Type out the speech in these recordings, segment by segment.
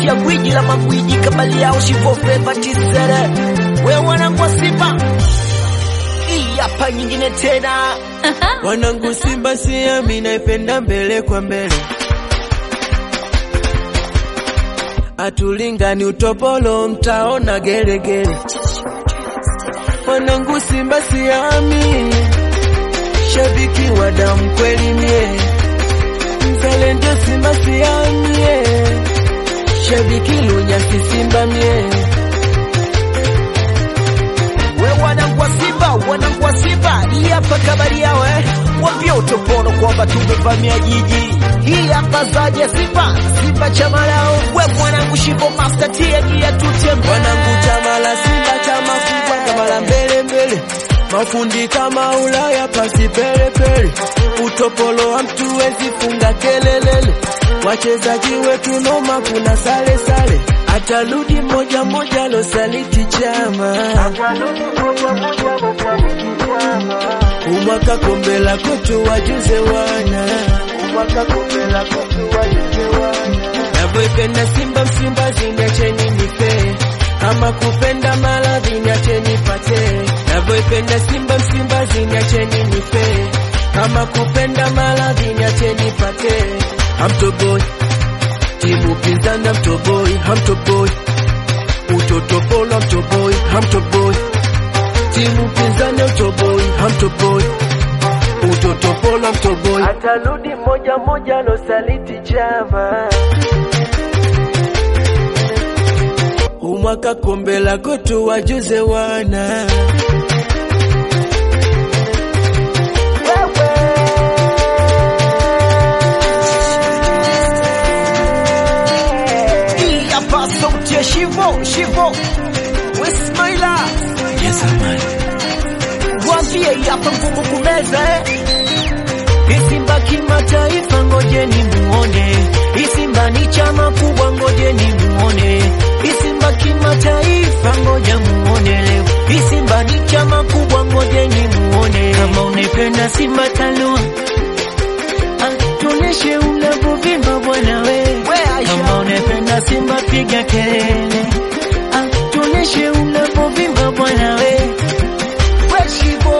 sauti ya gwiji la magwiji kabali yao shivo fleva tisere we wanangu wa Simba hii hapa nyingine tena Wanangu Simba siami naipenda mbele kwa mbele, atulingani utopolo mtaona gelegele. Wanangu Simba siami, shabiki wa damu kweli mie, mzalendo Simba siamie, shabiki lunyasi Simba mie. we wanangu wa Simba wanangu wa Simba hii hapa kabali yao eh wambia utopolo kwamba tumevamia jiji hii hapa zaje Simba Simba chama lao we mwanangu shivo master tia gia tutembe Wanangu chama la Simba chama kubwa kama la mbele mbele, mafundi kama Ulaya pasi pele pele, utopolo wa mtu wezi funga kelelele, wachezaji wetu noma, kuna sale sale, atarudi moja moja losaliti chama umwaka kombe la kwetu wajuze wana umwaka kombe la kwetu wajuze wana navyoipenda Simba Msimba ziniacheni nipe kama kupenda maradhi niacheni pate navyoipenda Simba Msimba ziniacheni nipe kama kupenda maradhi niacheni pate hamtoboi timu pinzani hamtoboi hamtoboi utotopolo hamtoboi hamtoboi timu pinzani hamtoboi hamtoboi utotopolo hamtoboi atarudi moja moja losaliti chama umwaka kombe la kwetu wajuze wana hii hapa sauti ya shivo shivo Wismaila Wambie hii hapa ngumu kumeza eh Isimba kimataifa ngojeni muone Isimba ni chama kubwa ngojeni muone Isimba kimataifa ngoja muone leo Isimba ni chama kubwa ngojeni muone Kama unipenda Simba talua Ah, Tuoneshe unavyovimba bwana we Kama unipenda Simba piga kelele Ah, Tuoneshe unavyovimba bwana we Weshibo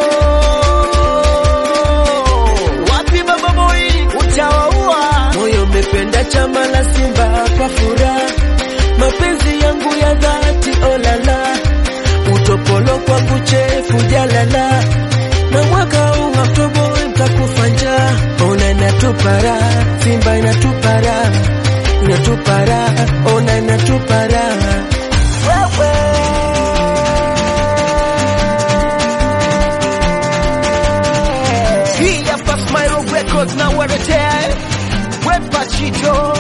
wapi baba boy utawaua moyo umependa chama la Simba kwa furaha, mapenzi yangu ya dhati olala, utopolo kwangu chefu jalala, na mwaka huu Oktoba mtakufa njaa, ona inatupara Simba inatupara inatupara, ona inatupara wewe hii hapa Smile Records na waletea we Pachito